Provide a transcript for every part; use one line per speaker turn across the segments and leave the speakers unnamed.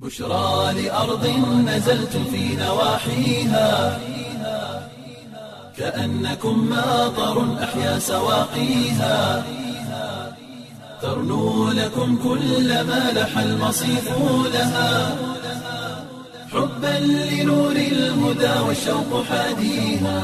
بشرى لأرض نزلت في نواحيها كأنكم ماطر أحيا سواقيها ترنو لكم كل ما لح المصيف لها حبا لنور الهدى والشوق حاديها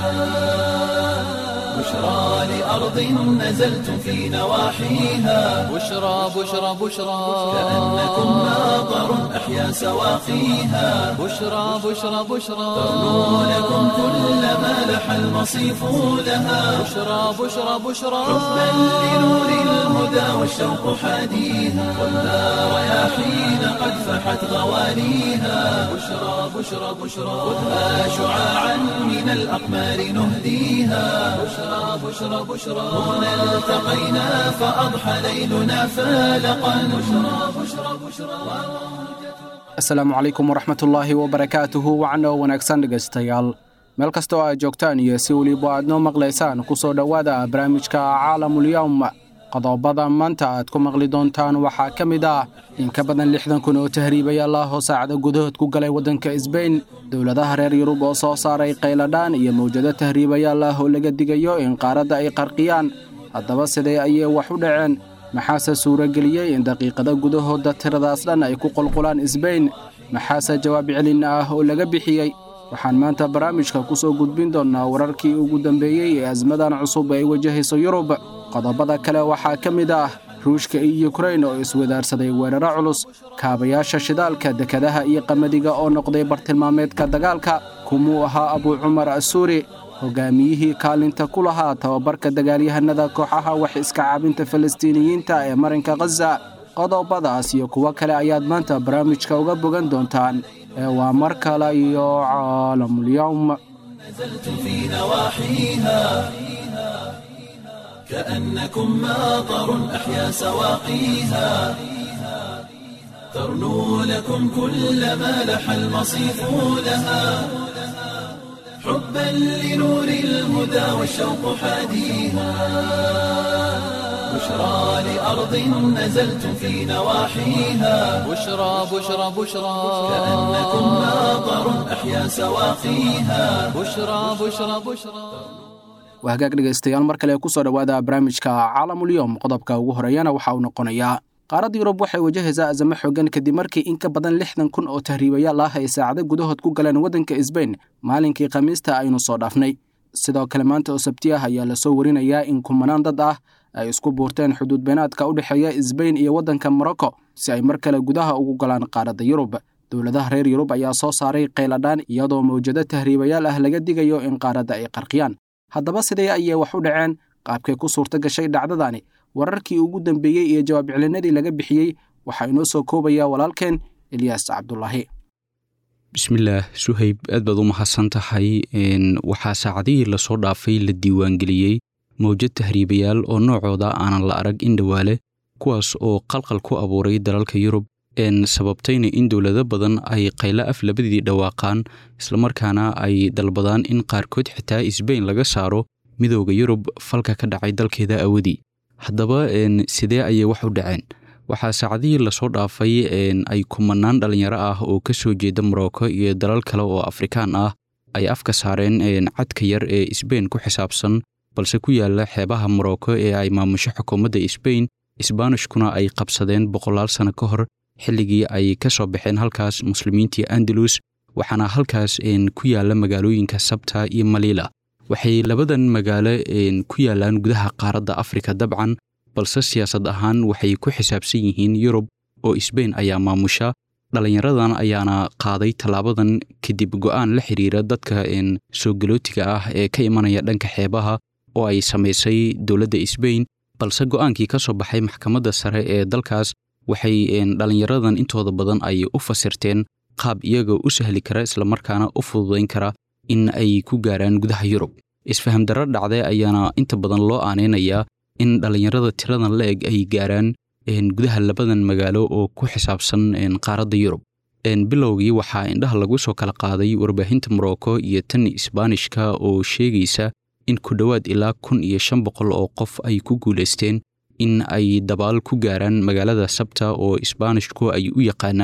بشرى لأرض نزلت في نواحيها
بشرى بشرى بشرى
كأنكم ماطر أحيا سواقيها
بشرى بشرى بشرى
ترنو لكم كل ما لح المصيف لها
بشرى بشرى بشرى
حبا لنور الهدى والشوق حاديها والنار رياحين قد فحت غوانيها بشرى بشرى بشرى خذها شعاعا من الأقمار نهديها بشرى بشرى بشرى هنا التقينا فأضحى ليلنا فالقا بشرى بشرى بشرى
asalaamu calaykum waraxmatullaahi wabarakaatuhu wacno wanaagsan dhegaystayaal meel kasta oo aad joogtaan iyo si weliba aad noo maqlaysaan ku soo dhowaada barnaamijka caalamulyowm qodobada maanta aad ku maqli doontaan waxaa ka mid ah in ka badan lixdan kun oo tahriibayaal ah oo saacado gudahood ku galay waddanka isbayn dowladaha reer yurub oo soo saaray qayladhaan iyo mawjado tahriibayaal ah oo laga digayo in qaaradda ay qarqiyaan haddaba sidee ayay wax u dhaceen maxaase suurageliyey in daqiiqada gudahooda tiradaas dhan ay ku qulqulaan isbayn maxaase jawaab celin ah oo laga bixiyey waxaan maanta barnaamijka ku soo gudbin doonnaa wararkii ugu dambeeyey ee asmadan cusub ay wajahayso yurub qodobada kale waxaa ka mid ah ruushka iyo yukrain oo iswadaarsaday weeraro culus kaabayaasha shidaalka dekadaha iyo qamadiga oo noqday bartilmaameedka dagaalka kumuu ahaa abuu cumar asuuri hogaamiyihii kaalinta ku lahaa tababarka dagaalyahanada kooxaha wax iska caabinta falastiiniyiinta ee marinka khaza qodobadaas iyo kuwo kale ayaad maanta barnaamijka uga bogan doontaan ee waa mar kale iyo caalamulyowm
نزلت في نواحيها كأنكم ماطر أحيا سواقيها ترنو لكم كل ما لح المصيف لها حبا لنور الهدى والشوق حاديها بشرى لأرض نزلت في نواحيها
بشرى بشرى بشرى
كأنكم ماطر أحيا سواقيها
بشرى بشرى بشرى
waa hagaag dhegaystayaal mar kale ku soo dhowaada barnaamijka caalamulyowm qodobka ugu horeeyana waxa uu noqonayaa qaaradda yurub waxay wajahaysaa azamo xoogan kadib markii in ka badan lixdan kun oo tahriibayaal ah ay saacado gudahood ku galeen waddanka isbayn maalinkii khamiista aynu soo dhaafnay sidoo kale maanta oo sabti ah ayaa lasoo warinayaa in kumanaan dad ah ay isku buurteen xuduud beenaadka u dhexeeya isbayn iyo waddanka morocco si ay mar kale gudaha ugu galaan qaaradda yurub dowladaha reer yurub ayaa soo saaray qayladhaan iyadoo mawjado tahriibayaal ah laga digayo in qaaradda ay qarqiyaan haddaba sidee ayay wax u dhaceen qaabkay ku suurto gashay dhacdadani wararkii ugu dambeeyey iyo jawaab celinadii laga bixiyey waxaa inoo soo koobayaa walaalkeen ilyaas cabdulaahi
bismillaah suhayb aad baad u mahadsan tahay waxaa saacadihii lasoo dhaafay la diiwaangeliyey mawjad tahriibayaal oo noocooda aanan la arag in dhowaale kuwaas oo qalqal ku abuuray dalalka yurub sababtayna in dowlado badan ay qaylo af labadii dhawaaqaan islamarkaana ay dalbadaan in qaarkood xitaa isbayn laga saaro midooda yurub falka ka dhacay dalkeeda awadii haddaba sidee ayay wax u dhaceen waxaa saacadihii lasoo dhaafay ay kumanaan dhallinyaro ah oo ka soo jeeda morocco iyo dalal kale oo afrikaan ah ay afka saareen cadka yar ee isbayn ku xisaabsan balse ku yaala xeebaha morocco ee ay maamusho xukuumadda isbayn isbaanishkuna ay qabsadeen boqolaal sano ka hor xilligii ay ka soo baxeen halkaas muslimiintii andalus waxaana halkaas ku yaala magaalooyinka sabta iyo maliila waxay labadan magaalo ku yaalaan gudaha qaaradda afrika dabcan balse siyaasad ahaan waxay ku xisaabsan yihiin yurub oo isbayn ayaa maamusha dhallinyaradan ayaana qaaday tallaabadan kadib go'aan la xiriira dadka soo galootiga ah ee ka imanaya dhanka xeebaha oo ay samaysay dowladda isbayn balse go'aankii ka soo baxay maxkamadda sare ee dalkaas waxay dhallinyaradan intooda badan ay u fasirteen qaab iyaga u sahli kara islamarkaana u fududayn kara in ay ku gaaraan gudaha yurub isfaham darro dhacday ayaana inta badan loo aanaynayaa in dhallinyarada tiradan la eg ay gaaraan gudaha labadan magaalo oo ku xisaabsan qaaradda yurub bilowgii waxaa indhaha lagu soo kala qaaday warbaahinta morocco iyo tan isbaanishka oo sheegaysa in ku dhowaad ilaa kun iyo shan boqol oo qof ay ku guulaysteen in ay dabaal ku gaaraan magaalada sabta oo isbaanishku ay u yaqaanaan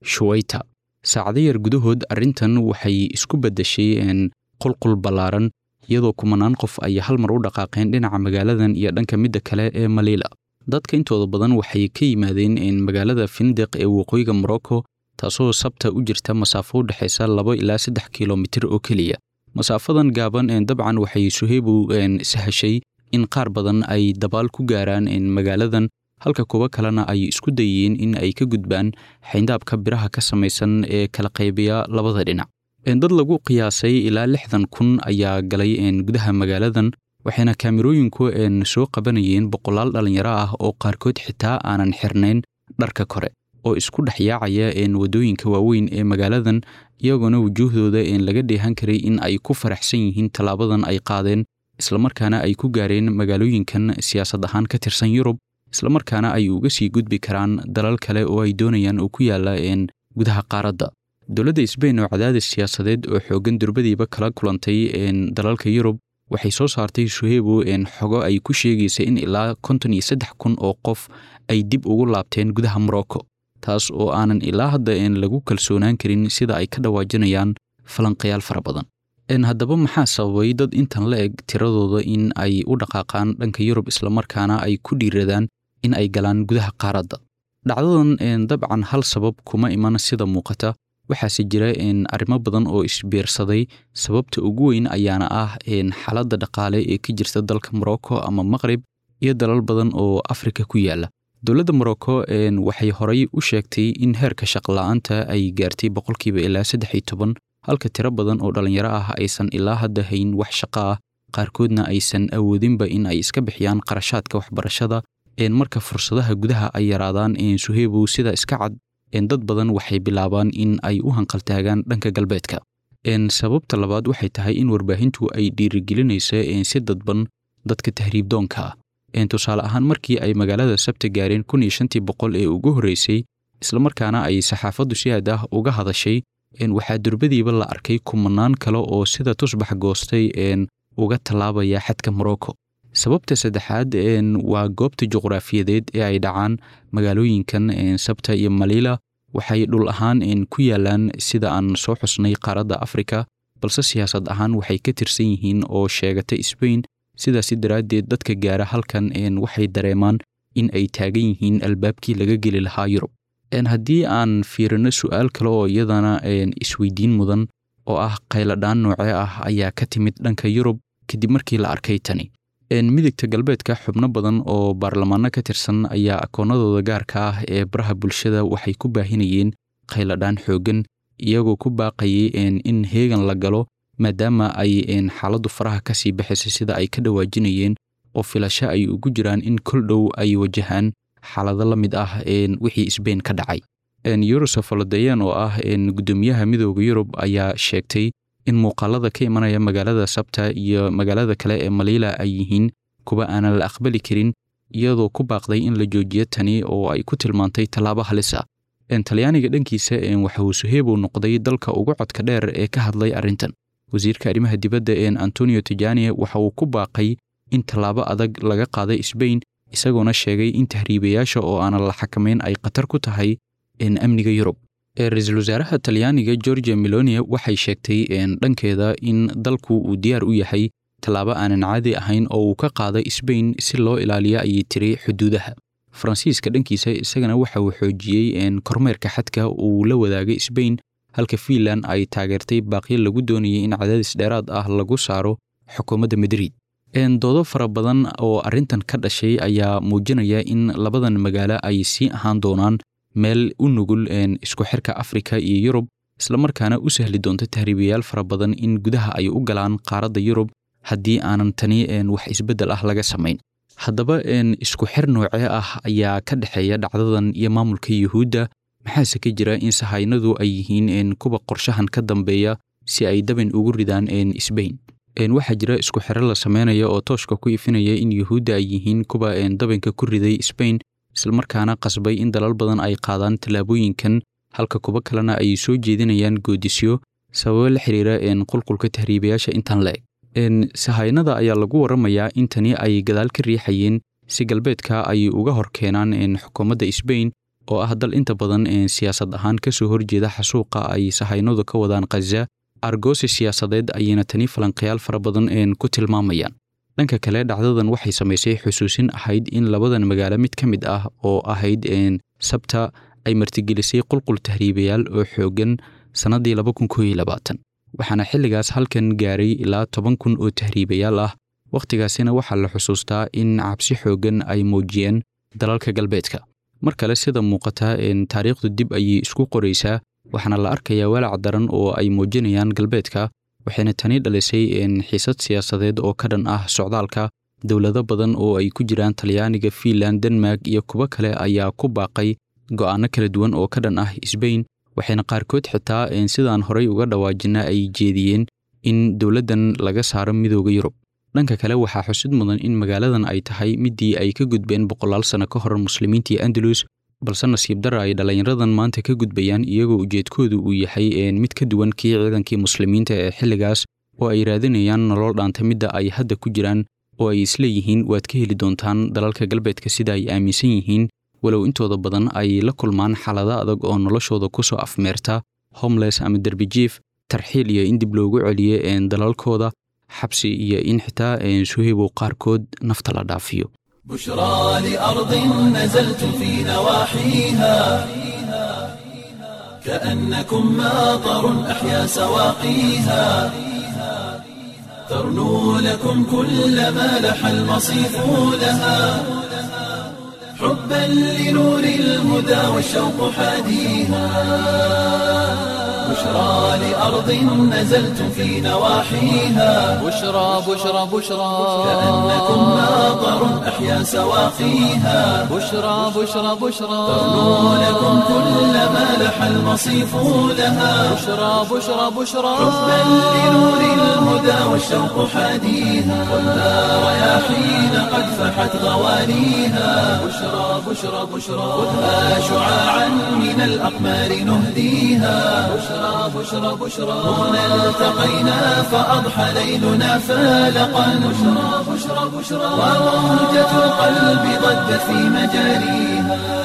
shuwayta saacado yar gudahood arrintan waxay isku beddeshay qulqul ballaaran iyadoo kumanaan qof ay hal mar u dhaqaaqeen dhinaca magaaladan iyo dhanka midda kale ee maliila dadka intooda badan waxay ka yimaadeen magaalada findiq ee waqooyiga morocco taasoo sabta u jirta masaafo u dhexaysa laba ilaa saddex kilomitir oo keliya masaafadan gaaban dabcan waxay suheybu sahashay in qaar badan ay dabaal ku gaaraan magaaladan halka kuwo kalena ay isku dayeen in ay ka gudbaan xayndaabka biraha ka samaysan ee kala qaybiya labada dhinac dad lagu qiyaasay ilaa lixdan kun ayaa galay gudaha magaaladan waxayna kaamirooyinku soo qabanayeen boqolaal dhallinyaro ah oo qaarkood xitaa aanan xirnayn dharka kore oo isku dhex yaacaya waddooyinka waaweyn ee magaaladan iyagoona wujuuhdooda laga dheehan karay in ay ku faraxsan yihiin tallaabadan ay qaadeen islamarkaana ay ku gaareen magaalooyinkan siyaasad ahaan ka tirsan yurub islamarkaana ay uga sii gudbi karaan dalal kale oo ay doonayaan oo ku yaalla gudaha qaaradda dowladda sbain oo cadaadis siyaasadeed oo xooggan durbadiiba kala kulantay dalalka yurub waxay soo saartay suhebo xogo ay ku sheegaysa in ilaa konton iyo saddex kun oo qof ay dib ugu laabteen gudaha morocco taas oo aanan ilaa hadda lagu kalsoonaan karin sida ay ka dhawaajinayaan falanqayaal fara badan haddaba maxaa sababay dad intan la eg tiradooda in ay u dhaqaaqaan dhanka yurub islamarkaana ay ku dhiiradaan in ay galaan gudaha qaaradda dhacdadan dabcan hal sabab kuma iman sida muuqata waxaase jira arrimo badan oo isbiirsaday sababta ugu weyn ayaana ah xaaladda dhaqaale ee ka jirta dalka morocco ama maqrib iyo dalal badan oo afrika ku yaala dowladda morocco waxay horay u sheegtay in heerka shaqola'aanta ay gaartay boqolkiiba ilaa saddex iyo toban halka tiro badan oo dhallinyaro ah aysan ilaa hadda hayn wax shaqo ah qaarkoodna aysan awoodinba in ay iska bixiyaan qarashaadka waxbarashada marka fursadaha gudaha ay yaraadaan suhebo sida iska cad dad badan waxay bilaabaan in ay u hanqaltaagaan dhanka galbeedka sababta labaad waxay tahay in warbaahintu ay dhiirigelinaysa si dadban dadka tahriibdoonka ah tusaale ahaan markii ay magaalada sabta gaareen kun iyo shantii boqol ee ugu horreysay islamarkaana ay saxaafaddu si aad ah uga hadashay waxaa durbadiiba la arkay kumanaan kale oo sida tusbax goostay uga tallaabaya xadka morocco sababta saddexaad waa goobta juqraafiyadeed ee ay dhacaan magaalooyinkan sabta iyo maliila waxay dhul ahaan ku yaalaan sida aan soo xusnay qaaradda afrika balse siyaasad ahaan waxay ka tirsan yihiin oo sheegata sbain sidaasi daraaddeed dadka gaara halkan waxay dareemaan in ay taagan yihiin albaabkii laga geli lahaa yurub haddii aan fiirino su'aal kale oo iyadana isweydiin mudan oo ah qayladhaan noocee ah ayaa ka timid dhanka yurub kadib markii la arkay tani midigta galbeedka xubno badan oo baarlamaano ka tirsan ayaa akoonnadooda gaarka ah ee baraha bulshada waxay ku baahinayeen qayladhaan xooggan iyagoo ku baaqayay in heegan la galo maadaama ay xaaladdu faraha ka sii baxaysa sida ay ka dhawaajinayeen oo filasho ay ugu jiraan in kol dhow ay wajahaan xaalado la mid ah wixii sbain ka dhacay yurusef oladeyan oo ah guddoomiyaha midooda yurub ayaa sheegtay in muuqaalada ka imanaya magaalada sabta iyo magaalada kale ee maliila ay yihiin kuwa aanan la aqbali karin iyadoo ku baaqday in la joojiyo tani oo ay ku tilmaantay tallaabo halis ah talyaaniga dhankiisa waxa uu suhebo noqday dalka ugu codka dheer ee ka hadlay arrintan wasiirka arrimaha dibadda ee antonio tijani waxa uu ku baaqay in tallaabo adag laga qaaday sbain isagoona sheegay in tahriibayaasha oo aanan la xakamayn ay khatar ku tahay amniga yurub ra-iisul wasaaraha talyaaniga georgia melonia waxay sheegtay dhankeeda in dalku uu diyaar u yahay tallaabo aanan caadi ahayn oo uu ka qaaday sbain si loo ilaaliyo ayay tiri xuduudaha faransiiska dhankiisa isagana waxa uu xoojiyey kormeerka xadka uu la wadaagay sbain halka fiinland ay taageertay baaqyo lagu doonayay in cadaadis dheeraad ah lagu saaro xukuumadda madrid doodo fara badan oo arrintan ka dhashay ayaa muujinaya in labadan magaalo ay sii ahaan doonaan meel u nugul isku xirka afrika iyo yurub islamarkaana u sahli doonta tahriibayaal fara badan in gudaha ay u galaan qaaradda yurub haddii aanan tani wax isbeddel ah laga samayn haddaba isku xir noocee ah ayaa ka dhexeeya dhacdadan iyo maamulka yuhuudda maxaase ka jira in sahaynadu ay yihiin kuwa qorshahan ka dambeeya si ay dabin ugu ridaan sbain waxaa jira isku xiro la sameynaya oo tooshka ku ifinaya in yuhuudda ay yihiin kuwa dabinka ku riday sbain islamarkaana qasbay in dalal badan ay qaadaan tallaabooyinkan halka kuwo kalena ay soo jeedinayaan goodisyo sababo la xiriira qulqulka tahriibayaasha intan la eg sahaynada ayaa lagu waramayaa in tani ay gadaal ka riixayeen si galbeedka ay uga hor keenaan xukuumadda sbain oo ah dal inta badan siyaasad ahaan kasoo horjeeda xasuuqa ay sahaynadu ka wadaan khaza argoosi siyaasadeed ayayna tani falanqayaal fara badan ku tilmaamayaan dhanka kale dhacdadan waxay samaysay xusuusin ahayd in labadan magaalo mid ka mid ah oo ahayd sabta ay martigelisay qulqul tahriibayaal oo xoogan sannaddii waxaana xilligaas halkan gaaray ilaa toban kun oo tahriibayaal ah wakhtigaasina waxaa la xusuustaa in cabsi xoogan ay muujiyeen dalalka galbeedka mar kale sida muuqata taariikhdu dib ayay isku qoraysaa waxaana la arkayaa walaac daran oo ay muujinayaan galbeedka waxayna tani dhalisay xiisad siyaasadeed oo ka dhan ah socdaalka dowlado badan oo ay ku jiraan talyaaniga fiinland denmark iyo kuwo kale ayaa ku baaqay go'aano kala duwan oo ka dhan ah sbain waxayna qaarkood xitaa sidaan horay uga dhawaajina ay jeediyeen in dowladdan laga saaro midooda yurub dhanka kale waxaa xusid mudan in magaaladan ay tahay midii ay ka gudbeen boqolaal sano ka hor muslimiintii andalus balse nasiib dara ay dhallinyaradan maanta ka gudbayaan iyagoo ujeedkoodu uu yahay mid ka duwan kii ciidankii muslimiinta ee xilligaas oo ay raadinayaan nolol dhaanta midda ay hadda ku jiraan oo ay isleeyihiin waad ka heli doontaan dalalka galbeedka sida ay aaminsan yihiin walow intooda badan ay la kulmaan xaalado adag oo noloshooda ku soo afmeerta homles ama derbijiif tarxiil iyo in dib loogu celiyo dalalkooda xabsi iyo in xitaa suhaybow qaarkood nafta la dhaafiyo
بشرى لأرض نزلت في نواحيها كأنكم ماطر أحيا سواقيها ترنو لكم كل ما لح المصيف لها حبا لنور الهدى والشوق حاديها بشرى لأرض نزلت في نواحيها
بشرى بشرى بشرى
كأنكم ماطر أحيا سواقيها
بشرى بشرى بشرى
ترنو لكم كل ما لح المصيف لها
بشرى بشرى بشرى
حبا لنور الهدى والشوق حاديها والنار رياحين قد فحت غوانيها بشرى بشرى بشرى خذها شعاعا من الأقمار نهديها بشرى بشرى بشرى هنا التقينا فأضحى ليلنا فالقا بشرى بشرى بشرى وموجة القلب ضجت في مجاريها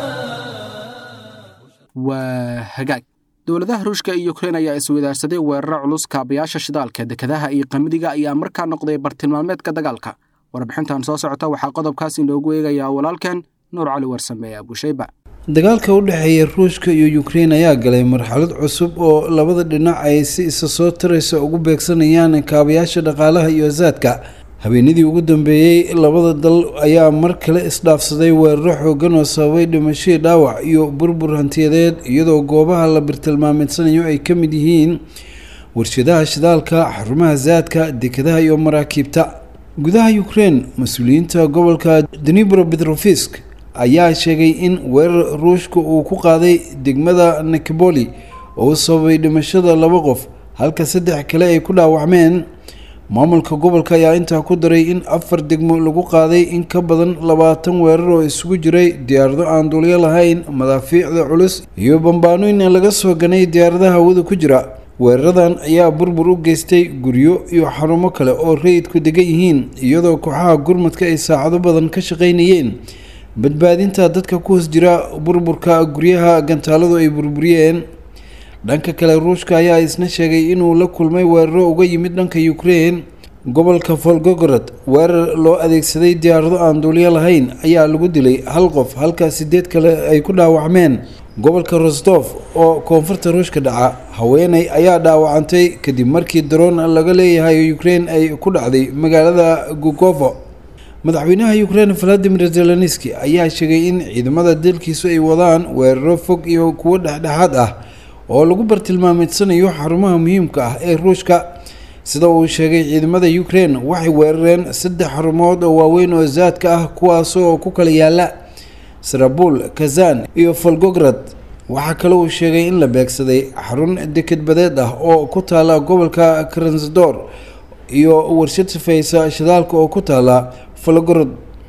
waa hagaag dowladaha ruushka iyo ukrein ayaa iswadaarsaday weeraro culus kaabayaasha shidaalka dekedaha iyo qamadiga ayaa markaa noqday bartilmaameedka dagaalka warbixintan soo socota waxaa qodobkaas inoogu eegayaa walaalkan nuur cali warsameeye abushayba
dagaalka u dhexeeya ruushka iyo ukrein ayaa galay marxalad cusub oo labada dhinac ay si isa soo taraysa ugu beegsanayaan kaabayaasha dhaqaalaha iyo asaadka habeenadii ugu dambeeyey labada dal ayaa mar kale isdhaafsaday weeraro xoogan oo sababay dhimashadii dhaawac iyo burbur hantiyadeed iyadoo goobaha la birtilmaameedsanayo ay ka mid yihiin warshadaha shidaalka xarumaha zaadka dekadaha iyo maraakiibta gudaha ukrein mas-uuliyiinta gobolka denibro betrofisk ayaa sheegay in weerar ruushka uu ku qaaday degmada nikboli oo u sababay dhimashada laba qof halka saddex kale ay ku dhaawacmeen maamulka gobolka ayaa intaa ku daray in afar degmo lagu qaaday in ka badan labaatan weerar oo isugu jiray diyaarado aan duulyo lahayn madaafiicda culus iyo bambaanooyin laga soo ganay diyaaradaha hawada ku jira weeraradan ayaa burbur u geystay guryo iyo xarumo kale oo rayidku degan yihiin iyadoo kooxaha gurmadka ay saacado badan ka shaqaynayeen badbaadinta dadka ku hoos jira burburka guryaha gantaaladu ay burburiyeen dhanka kale ruushka ayaa isna sheegay inuu la kulmay weeraro uga yimid dhanka ukrein gobolka volgogorod weerar loo adeegsaday diyaarado aan duulyo lahayn ayaa lagu dilay hal qof halka sideed kale ay ku dhaawacmeen gobolka rosdof oo koonfurta ruushka dhaca haweeney ayaa dhaawacantay kadib markii daroon laga leeyahay ukrein ay ku dhacday magaalada gugovo madaxweynaha ukrein valadimir zelenski ayaa sheegay in ciidamada dalkiisu ay wadaan weeraro fog iyo kuwo dhexdhexaad ah oo lagu bartilmaameedsanayo xarumaha muhiimka ah ee ruushka sida uu sheegay ciidamada ukrein waxay weerareen saddex xarumood oo waaweyn oo zaadka ah kuwaasoo ku kala yaala sarabul kazan iyo volgograd waxaa kale uu sheegay in la beegsaday xarun dekedbadeed ah oo ku taala gobolka kransdor iyo warshad sifeysa shidaalka oo ku taala volgorod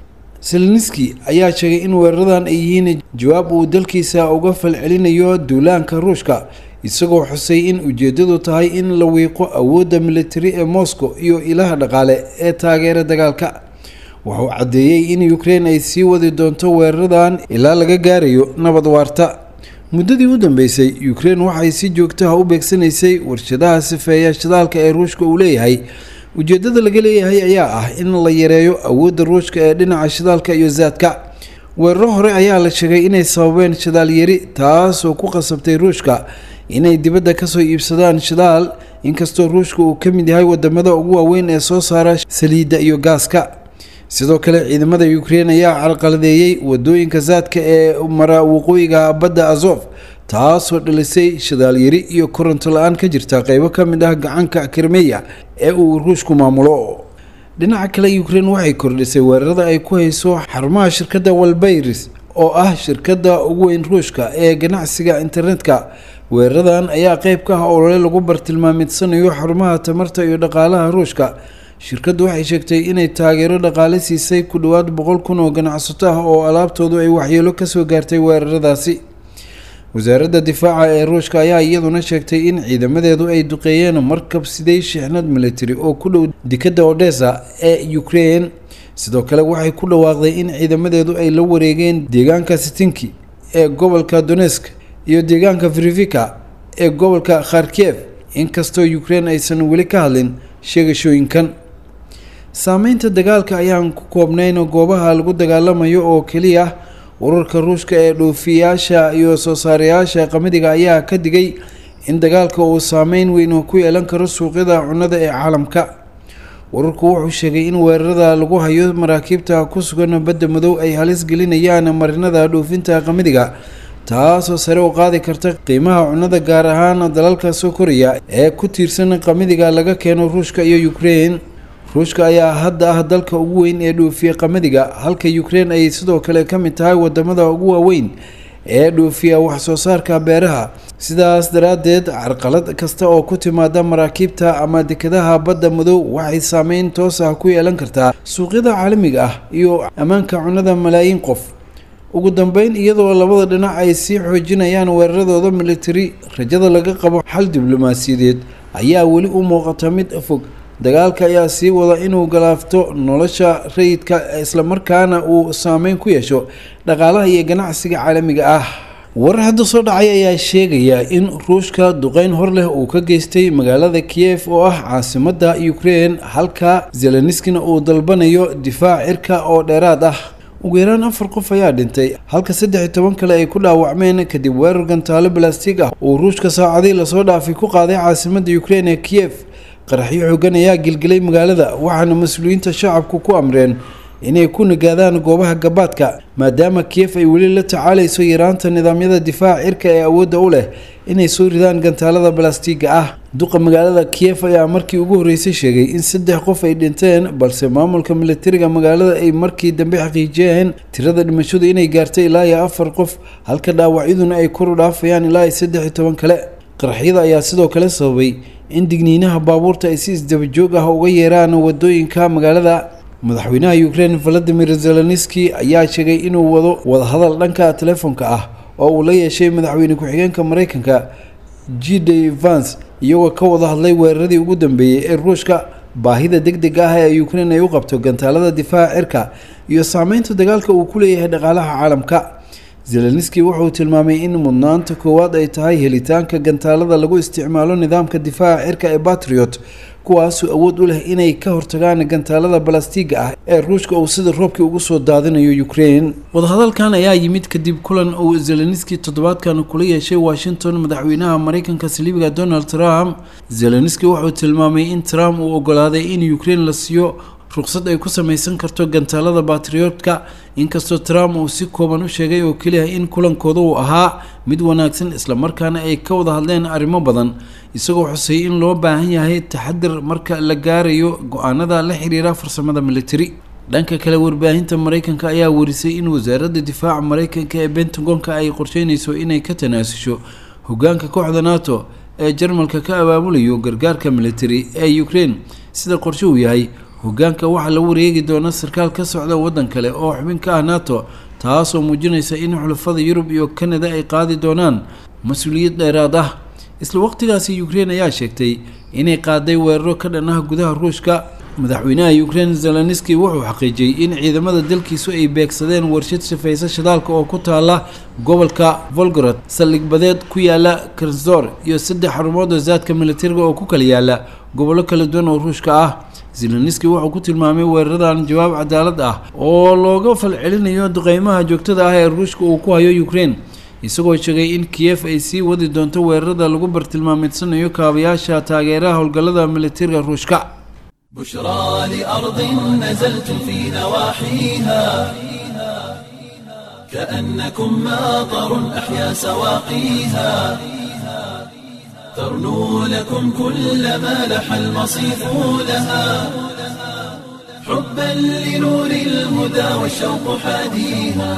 seleniski ayaa sheegay in weeraradan ay yihiin jawaab uu dalkiisa uga falcelinayo duulaanka ruushka isagoo xusay in ujeedadu tahay in la wiiqo awoodda militari ee moscow iyo ilaha dhaqaale ee taageera dagaalka wuxuu caddeeyey in ukraine ay sii wadi doonto weeraradan ilaa laga gaarayo nabad waarta muddadii u dambeysay ukraine waxay si joogtaha u beegsanaysay warshadaha sifeeya shidaalka ee ruushka uu leeyahay ujeedada laga leeyahay ayaa ah in la yareeyo awoodda ruushka ee dhinaca shidaalka iyo zaadka weeraro hore ayaa la sheegay inay sababeen shidaal yari taasoo ku qasabtay ruushka inay dibadda kasoo iibsadaan shidaal inkastoo ruushka uu ka mid yahay wadamada ugu waaweyn ee soo saara saliidda iyo gaaska sidoo kale ciidamada ukraine ayaa carqaladeeyey wadooyinka zaadka ee mara waqooyiga badda azof taasoo dhalisay shidaal yari iyo koronto la-aan ka jirta qeybo ka mid ah gacanka kirmeya ee uu ruushku maamulo dhinaca kale ukraine waxay kordhisay weerarada ay ku hayso xarumaha shirkadda walbayris oo ah shirkadda ugu weyn ruushka ee ganacsiga internetka weeraradan ayaa qeyb ka ah olole lagu bartilmaameedsanayo xarumaha tamarta iyo dhaqaalaha ruushka shirkaddu waxay sheegtay inay taageero dhaqaale siisay ku dhowaad boqol kun oo ganacsato ah oo alaabtoodu ay waxyeelo kasoo gaartay weeraradaasi wasaaradda difaaca ee ruushka ayaa iyaduna sheegtay in ciidamadeedu ay duqeeyeen markab siday shixnad military oo ku dhow dekadda odessa ee ukraine sidoo kale waxay ku dhawaaqday in ciidamadeedu ay la wareegeen deegaanka sitinki ee gobolka donesk iyo deegaanka frivika ee gobolka kharkiyev inkastoo ukraine aysan weli ka hadlin sheegashooyinkan saameynta dagaalka ayaan ku koobnayn goobaha lagu dagaalamayo oo keliya ururka ruushka ee dhoofiyaasha iyo soo saarayaasha qamadiga ayaa ka digay in dagaalka uu saameyn weyn ku yeelan karo suuqyada cunnada ee caalamka ururku wuxuu sheegay in weerarada lagu hayo maraakiibta ku sugan badda madow ay halis gelinayaan marinada dhoofinta qamadiga taasoo sare u qaadi karta qiimaha cunnada gaar ahaan dalalka soo koraya ee ku tiirsan qamadiga laga keeno ruushka iyo ukraine ruushka ayaa hadda ah dalka ugu weyn ee dhoofiya qamadiga halka ukraine ay sidoo kale ka mid tahay wadamada ugu waaweyn ee dhoofiya waxsoo saarka beeraha sidaas daraaddeed carqalad kasta oo ku timaada maraakiibta ama dekadaha badda madow waxay saameyn toos ah ku yeelan kartaa suuqyada caalamiga ah iyo ammaanka cunnada malaayiin qof ugu dambeyn iyadoo labada dhinac ay sii xoojinayaan weeraradooda militari rajada laga qabo xal diblomaasiyadeed ayaa weli u muuqata mid fog dagaalka ayaa sii wada inuu galaafto nolosha rayidka islamarkaana uu saameyn ku yeesho dhaqaalaha iyo ganacsiga caalamiga ah warar hadda soo dhacay ayaa sheegaya in ruushka duqeyn hor leh uu ka geystay magaalada kiyef oo ah caasimada ukraine halka zeleniskina uu dalbanayo difaac cirka oo dheeraad ah ugu yaraan afar qof ayaa dhintay halka saddex iyo toban kale ay ku dhaawacmeen kadib weerar gantaalo balastig ah uu ruushka saacadii lasoo dhaafay ku qaaday caasimada ukraine ee kiyef qaraxyo xoogan ayaa gilgilay magaalada waxaana mas-uuliyiinta shacabku ku amreen inay ku nagaadaan goobaha gabaadka maadaama kiyef ay weli la tacaalayso yaraanta nidaamyada difaaca cirka ee awoodda u leh inay soo ridaan gantaalada balastiga ah duqa magaalada kiyef ayaa markii ugu horreysay sheegay in saddex qof ay dhinteen balse maamulka militariga magaalada ay markii dambe xaqiijiyeen tirada dhimashadu inay gaartay ilaa iyo afar qof halka dhaawacyaduna ay kor u dhaafayaan ilaa iyo saddex iyo toban kale qaraxyada ayaa sidoo kale sababay in digniinaha baabuurta ay si isdabajoog ah uga yeeraan wadooyinka magaalada madaxweynaha ukraine valadimir zelenski ayaa sheegay inuu wado wadahadal dhanka telefoonka ah oo uu la yeeshay madaxweyne ku-xigeenka mareykanka g d vance iyagoo ka wada hadlay weeraradii ugu dambeeyey ee ruushka baahida deg deg ah ee ukraine ay u qabto gantaalada difaaca cirka iyo saameynta dagaalka uu ku leeyahay dhaqaalaha caalamka zelenski wuxuu tilmaamay in mudnaanta koowaad ay tahay helitaanka gantaalada lagu isticmaalo nidaamka difaaca cirka ee batriot kuwaasoo awood u leh inay ka hortagaan gantaalada balastiga ah ee ruushka uu sida roobkii ugu soo daadinayo ukraine wadahadalkan ayaa yimid kadib kulan uu zelenski toddobaadkan kula yeeshay washington madaxweynaha mareykanka saliibiga donald trump zelenski wuxuu tilmaamay in trump uu ogolaaday in ukraine la siiyo ruqsad ay ku samaysan karto gantaalada batriotka inkastoo trump uu si kooban u sheegay oo keliya in kulankooda uu ahaa mid wanaagsan islamarkaana ay ka wada hadleen arrimo badan isagoo xusay in loo baahan yahay taxadir marka la gaarayo go-aanada la xiriira farsamada militari dhanka kale warbaahinta mareykanka ayaa warisay in wasaaradda difaaca mareykanka ee bentagonka ay qorsheynayso inay ka tanaasusho hogaanka kooxda nato ee jarmalka ka abaabulayo gargaarka militari ee ukraine sida qorshe uu yahay hogaanka waxaa la wareegi doona sarkaal ka socda waddan kale oo xubin ka ah nato taasoo muujinaysa in xulafada yurub iyo kanada ay qaadi doonaan mas-uuliyad dheeraad ah isla waqtigaasi ukraine ayaa sheegtay inay qaaday weeraro ka dhan ah gudaha ruushka madaxweynaha ukrein zelenski wuxuu xaqiijiyey in ciidamada dalkiisu ay beegsadeen warshad shafaysa shidaalka oo ku taala gobolka volgorod saldhig badeed ku yaala karsdor iyo saddex xarumood oo zaadka militariga oo ku kala yaala gobollo kala duwan oo ruushka ah zelenski wuxuu ku tilmaamay weeraradan jawaab cadaalad ah oo looga falcelinayo duqeymaha joogtada ah ee ruushka uu ku hayo ukrein isagoo sheegay in kiyef ay sii wadi doonto weerarada lagu bartilmaameedsanayo kaabayaasha taageeraha howlgallada militariga ruushka
بشرى لأرض نزلت في نواحيها كأنكم ماطر أحيا سواقيها ترنو لكم كل ما لح المصيف لها حبا لنور الهدى والشوق حاديها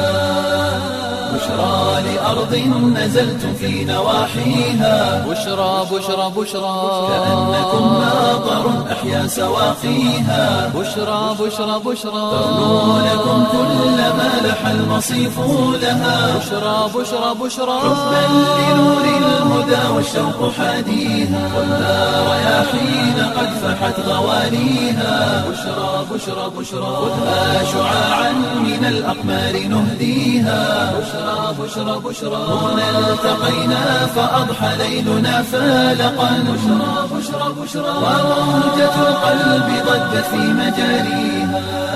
بشرى لأرض نزلت في نواحيها
بشرى بشرى بشرى
كأنكم ماطر أحيا سواقيها
بشرى بشرى بشرى
ترنو لكم كل ما لح المصيف لها
بشرى بشرى بشرى
حبا لنور الهدى والشوق حاديها والنار رياحين قد فحت غوانيها بشرى بشرى بشرى خذها شعاعا من الأقمار نهديها بشرى بشرى بشرى هنا التقينا فأضحى ليلنا فالقا بشرى بشرى بشرى وموجة القلب ضجت في مجاريها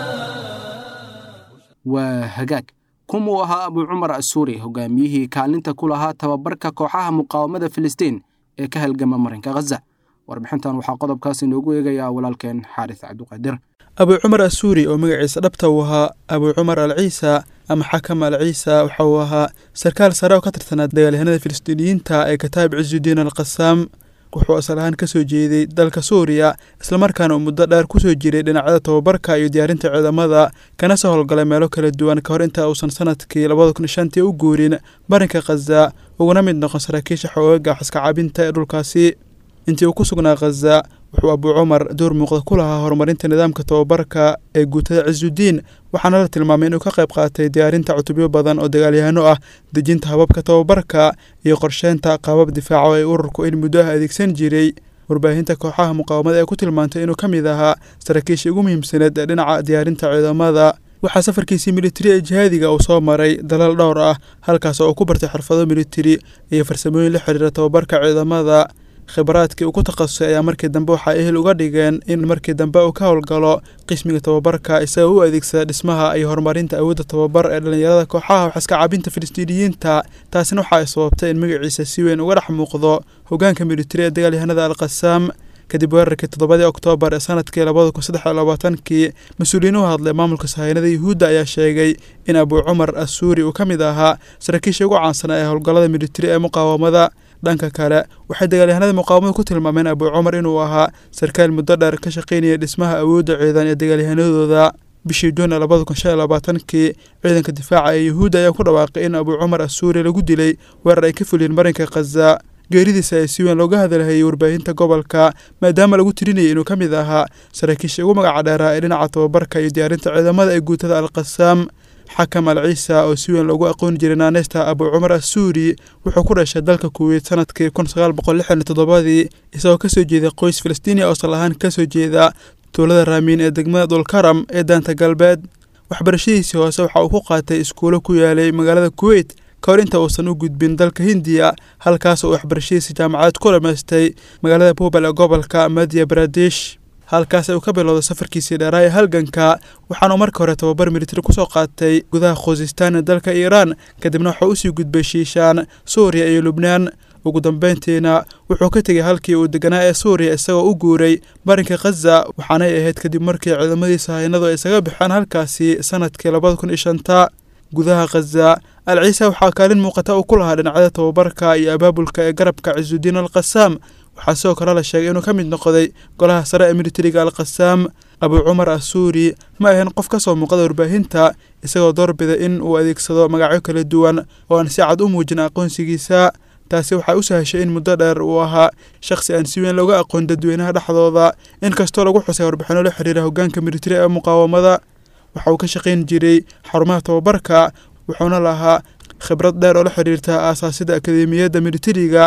waa hagaag kumuu ahaa abuu cumar asuuri hogaamiyihii kaalinta ku lahaa tababarka kooxaha muqaawamada filistiin ee ka halgama marinka khaza warbixintan waxaa qodobkaas inoogu eegayaa walaalkeen xaaris cabdiqaadir
abuu cumar asuuri oo magaciisa dhabta uu ahaa abuu cumar al ciisa ama xakam al ciisa waxa uu ahaa sarkaal sare oo ka tirsanaa dagaalyahanada filistiiniyiinta ee kataab cisudiin al qasaam wuxuu asal ahaan ka soo jeeday dalka suuriya islamarkaana uu muddo dheer kusoo jiray dhinacyada tababarka iyo diyaarinta ciidamada kana soo howlgalay meelo kala duwan ka hor inta uusan sanadkii labada kun shantii u guurin marinka khaza uguna mid noqon saraakiisha xoogaga xaska caabinta ee dhulkaasi intii uu ku sugnaa khaza wuxuu abuu cumar door muuqda ku lahaa horumarinta nidaamka tababarka ee guutada cisudiin waxaana la tilmaamay inuu ka qayb qaatay diyaarinta cutubyo badan oo dagaalyahano ah dejinta hababka tababarka iyo qorsheynta qaabab difaaco ee ururku in muddo ah adeegsan jiray warbaahinta kooxaha muqaawamada ee ku tilmaantay inuu ka mid ahaa saraakiisha ugu muhiimsaneed ee dhinaca diyaarinta ciidamada waxaa safarkiisii militari ee jihaadiga uu soo maray dalal dhowr ah halkaas oo uu ku bartay xirfado militari iyo farsamooyin la xiriira tababarka ciidamada khibraadkii uu ku takhasusay ayaa markii dambe waxaa ehel uga dhigeen in markii dambe uu ka howlgalo qismiga tababarka isagoo u adeegsada dhismaha iyo horumarinta awoodda tababar ee dhallinyarada kooxaha waxaska cabinta filistiiniyiinta taasina waxa ay sababtay in magaciisa si weyn uga dhex muuqdo hogaanka militari ee dagaalyahanada al qasaam kadib weerarkii toddobadii oktoobar ee sanadkii labada kun saddex iyo labaatankii mas-uuliyiin u hadlay maamulka sahaynada yuhuudda ayaa sheegay in abuu cumar asuuri uu ka mid ahaa saraakiisha ugu caansanaa ee howlgallada militari ee muqaawamada dhanka kale waxay dagaalyahanada muqaawamada ku tilmaameen abuu cumar inuu ahaa sarkaal muddo dheer ka shaqaynaya dhismaha awoodda ciidan ee dagaalyahanadooda bishii juun ee labada kun shan iyo labaatankii ciidanka difaaca ee yuhuudda ayaa ku dhawaaqay in abuu cumar asuuri lagu dilay weerar ay ka fuliyeen marinka khaza geeridiisa ayaa si weyn looga hadalhayay warbaahinta gobolka maadaama lagu tirinayay inuu ka mid ahaa saraakiisha ugu magaca dheeraa ee dhinaca tababarka iyo diyaarinta ciidamada ee guutada al qasaam xakam al ciisa oo si weyn loogu aqooni jiray naaneysta abuu cumar asuuri wuxuu ku dhashay dalka kuweyt sanadkii kun sagaal boqol lixdan iyo toddobadii isagoo kasoo jeeday qoys filistiiniya oo sal ahaan kasoo jeeda tuulada raamiin ee degmada dulkaram ee daanta galbeed waxbarashadiisii hoose waxa uu ku qaatay iskuulo ku yaalay magaalada kuweyt ka hor inta uusan u gudbin dalka hindiya halkaas oo waxbarashadiisa jaamacadeed ku dhamaystay magaalada buubal ee gobolka madya baradesh halkaas uu ka bilowday safarkiisii dheeraa ee halganka waxaanuu marka hore tababar militari kusoo qaatay gudaha khuzistaan ee dalka iiraan kadibna waxuu usii gudbay shiishaan suuriya iyo lubnaan ugu dambeyntiina wuxuu ka tegay halkii uu deganaa ee suuriya isagoo u guuray marinka khaza waxaanay ahayd kadib markii ciidamadiisa haynadu ay isaga baxeen halkaasi sanadkii labada kun iyo shanta gudaha khaza al ciise waxaa kaalin muuqata uu ku lahaa dhinacyada tababarka iyo abaabulka ee garabka cisudiin al qasaam waxaa sidoo kale la sheegay inuu ka mid noqday golaha sare ee militariga al qasaam abuu cumar asuuri ma ahayn qof ka soo muuqada warbaahinta isagoo doorbida in uu adeegsado magacyo kala duwan oo aan si cad u muujin aqoonsigiisa taasi waxay u sahashay in muddo dheer uu ahaa shakhsi aan si weyn looga aqoon dadweynaha dhexdooda inkastoo lagu xusay warbixino la xiriira hogaanka militari ee muqaawamada waxa uu ka shaqayn jiray xarumaha tababarka wuxuuna lahaa khibrad dheer oo la xiriirta aasaasida akademiyadda militariga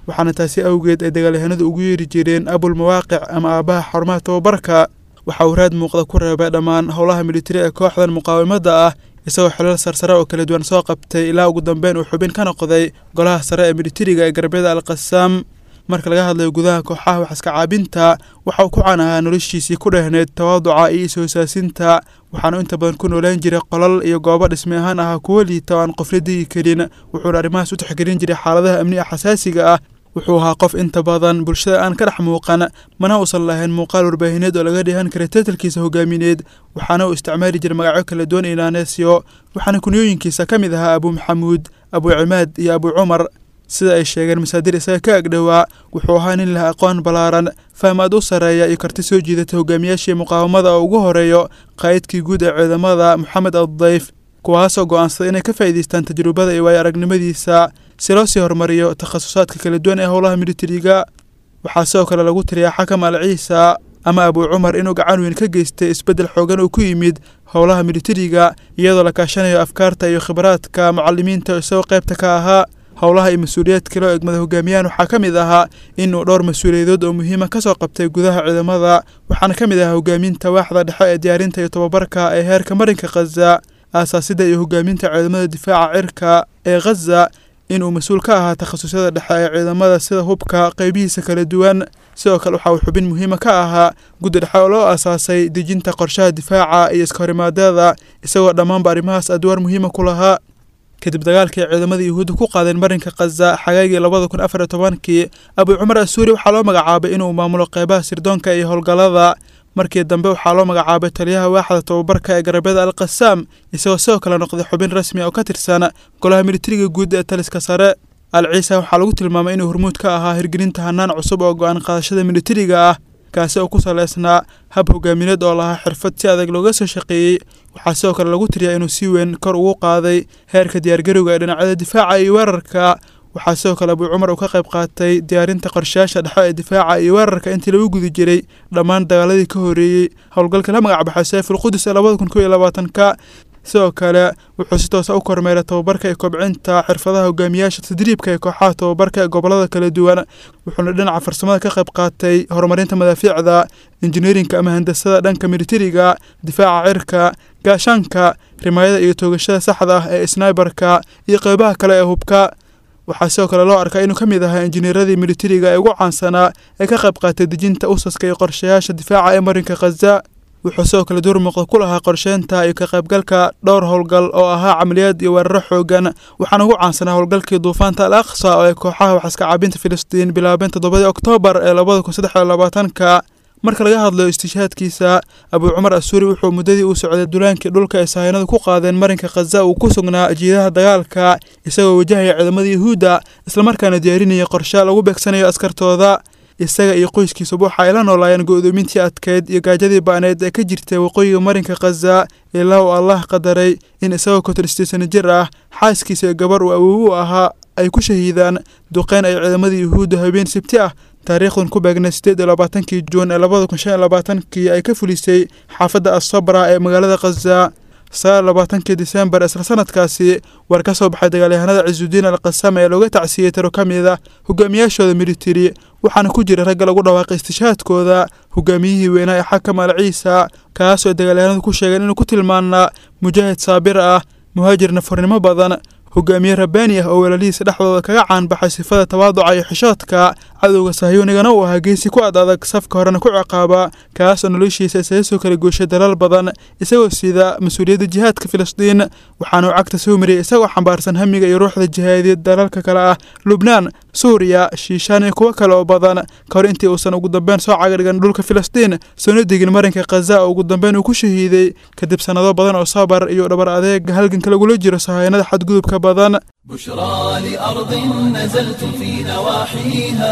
waxaana taasi awgeed ay dagaalyahanadu ugu yeeri jireen abulmawaaqic ama aabbaha xarumaha tababarka waxa uu raad muuqda ku reebay dhammaan howlaha militari ee kooxdan muqaawamada ah isagoo xilal sarsare oo kala duwan soo qabtay ilaa ugu dambeyn uu xubin ka noqday golaha sare ee militariga ee garabyada alqasaam marka laga hadlayo gudaha kooxaha waxaska caabinta waxa uu ku caan ahaa noloshiisii ku dhehneyd tawaaduca iyo is-hoosaasinta waxaanu inta badan ku noolaan jiray qolal iyo goobo dhismi ahaan ahaa kuwo liita oo aan qofla degi karin wuxuuna arrimahaas u tixgelin jiray xaaladaha amni a xasaasiga ah wuxuu ahaa qof inta badan bulshada aan ka dhex muuqan mana uusan lahayn muuqaal warbaahineed oo laga dheehan karay tatalkiisa hogaamineed waxaana uu isticmaali jiray magacyo kala duwan inaaneesyo waxaana kunyooyinkiisa ka mid ahaa abuu maxamuud abuu cimaad iyo abuu cumar sida ay sheegeen masaadir isaga ka agdhowaa wuxuu ahaa nin leh aqoon ballaaran fahmaad u sarreeya iyo karti soo jiidata hogaamiyaashii muqaawamada oo ugu horeeyo qaa'idkii guud ee ciidamada moxamed addayf kuwaasoo go'aansaday inay ka faa'iidaystaan tajrubada iyo waayo aragnimadiisa si loo sii horumariyo takhasusaadka kala duwan ee howlaha militariga waxaa sidoo kale lagu tiriyaa xakam al ciisa ama abuu cumar inuu gacan weyn ka geystay isbeddel xoogan oo ku yimid howlaha militariga iyadoo la kaashanayo afkaarta iyo khibraadka mucalimiinta isagoo qaybta ka ahaa howlaha iyo mas-uuliyaadka loo egmada hogaamiyaan waxaa ka mid ahaa inuu dhowr mas-uuliyadood oo muhiima ka soo qabtay gudaha ciidamada waxaana ka mid ahaa hogaaminta waaxda dhexe ee diyaarinta iyo tababarka ee heerka marinka khaza aasaasida iyo hogaaminta ciidamada difaaca cirka ee khaza inuu mas-uul ka ahaa takhasusyada dhexe ee ciidamada sida hubka qeybihiisa kala duwan sidoo kale waxa uu xubin muhiima ka ahaa guddi dhexe oo loo aasaasay dejinta qorshaha difaaca iyo iskahorimaadada isagoo dhammaanba arrimahaas adwaar muhiima ku lahaa kadib dagaalkii ciidamada yuhuudda ku qaadeen marinka khaza xagaagii labada kun afar iyo tobankii abuu cumar asuuri waxaa loo magacaabay inuu maamulo qeybaha sirdoonka iyo howlgallada markii dambe waxaa loo magacaabay taliyaha waaxda tababarka ee garabyada alqasaam isagoo sidoo kale noqday xubin rasmi oo ka tirsan golaha militariga guud ee taliska sare al ciisa waxaa lagu tilmaamay inuu hormuud ka ahaa hirgelinta hanaan cusub oo go-aan qaadashada militariga ah kaasi oo ku saleysnaa hab hogaamineed oo lahaa xirfad si adag looga soo shaqeeyey waxaa sidoo kale lagu tiriyaa inuu si weyn kor ugu qaaday heerka diyaargarowga ee dhinacyada difaaca iyo weerarka waxaa sidoo kale abuu cumar uu ka qayb qaatay diyaarinta qorshayaasha dhexe ee difaaca iyo weerarka intii lagu guda jiray dhammaan dagaaladii ka horreeyey howlgalka la magac baxay sayfulqudus ee labada kun kow iyo labaatanka sidoo kale wuxuu si toosa u kormeeray tababarka iyo kobcinta xirfadaha hogaamiyaasha tadriibka ee kooxaha tababarka ee gobolada kala duwan wuxuuna dhinaca farsamada ka qayb qaatay horumarinta madaafiicda injineerinka ama handasada dhanka militariga difaaca cirka gaashaanka rimaayada iyo toogashada saxda ah ee snaibarka iyo qeybaha kale ee hubka waxaa sidoo kale loo arkaa inuu ka mid ahaa injineeradii militariga ee ugu caansanaa ee ka qayb qaatay dejinta usaska iyo qorshayaasha difaaca ee marinka khaza wuxuu sidoo kale door muuqda ku lahaa qorsheynta iyo ka qaybgalka dhowr howlgal oo ahaa camaliyaad iyo weeraro xoogan waxaana ugu caansanaa howlgalkii duufaanta al aqsa oo ay kooxaha waxaska caabinta filistiin bilaabeen toddobadii oktoobar ee labada kun saddex iyo labaatanka marka laga hadlayo istishhaadkiisa abuu cumar asuuri wuxuu muddadii uu socday dulaankii dhulka ay sahaynadu ku qaadeen marinka khaza uu ku sugnaa jiidaha dagaalka isagoo wajahaya ciidamada yuhuudda islamarkaana diyaarinaya qorshe lagu beegsanayo askartooda isaga iyo qoyskiisuba waxa ay la noolaayeen go'doomintii adkeyd iyo gaajadii ba'need ee ka jirtay waqooyiga marinka khaza ilaa uu allah qadaray in isagoo konton sano jir ah xaaskiisa iyo gabar uu awow u ahaa ay ku shahiidaan duqeyn ay ciidamada yuhuudda habeen sibti ah taariikhdan ku beegnay sideed iyo labaatankii juun ee labada kun shan iyo labaatankii ay ka fulisay xaafadda asabra ee magaalada khaza sagaal labaatankii disembar isla sanadkaasi war ka soo baxay dagaalyahanada cisuudiin al qasam ee looga tacsiyey tiro ka mid ah hogaamiyaashooda militari waxaana ku jira ragga lagu dhawaaqay istishhaadkooda hogaamiyihii weynaa ee xakam al ciisa kaasoo ay dagaalyahanadu ku sheegeen inuu ku tilmaanaa mujaahid saabir ah muhaajir nafarnimo badan hogaamiye rabbaani ah oo walaalihiisa dhexdooda kaga caanbaxay sifada tawaaduca iyo xishoodka cadowga sahyuunigana uu ahaa geesi ku ad adag safka horena ku ciqaaba kaasoo noloshiisa isaga soo kala gooshay dalal badan isagoo sida mas-uuliyadda jihaadka filistiin waxaana uu cagta soo mariyey isagoo xambaarsan hamiga iyo ruuxda jihaadiyeed dalalka kale ah lubnaan suuriya shiishaan iyo kuwo kale oo badan ka hor intii uusan ugu dambeyn soo cagadhigan dhulka filistiin soona degin marinka khaza oo ugu dambeyn uu ku shahiiday kadib sannado badan oo sabar iyo dhabar adeega halganka lagula jiro sahaynada xadgudubka badan
بشرى لأرض نزلت في نواحيها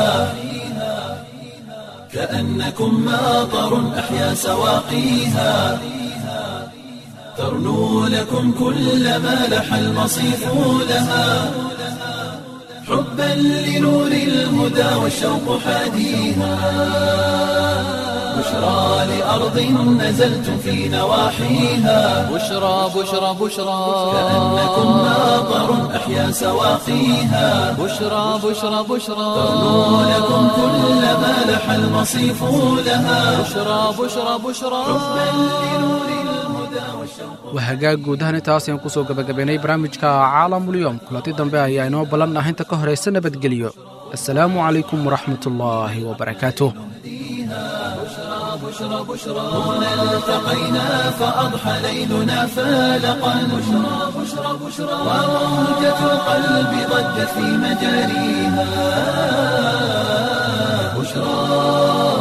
كأنكم ماطر أحيا سواقيها ترنو لكم كل ما لح المصيف لها حبا لنور الهدى والشوق حاديها بشرى بشرى لأرض نزلتم في نواحيها
بشرى بشرى بشرى
كأنكم ماطر أحيا سواقيها
بشرى بشرى بشرى
ترنو لكم كل ما لح المصيف لها
بشرى بشرى بشرى
waa hagaag guud ahaan intaas ayaan kusoo gabagabaynay barnaamijka caalamulyoom kulanti dambe ayaa inoo ballan ah inta ka horaysa nabadgelyo assalaamu calaykum waraxmatullaahi wabarakaatuh
التقينا فأضحى ليلنا فالقا بشرى بشرى بشرى وموجة القلب ضجت في مجاريها بشرى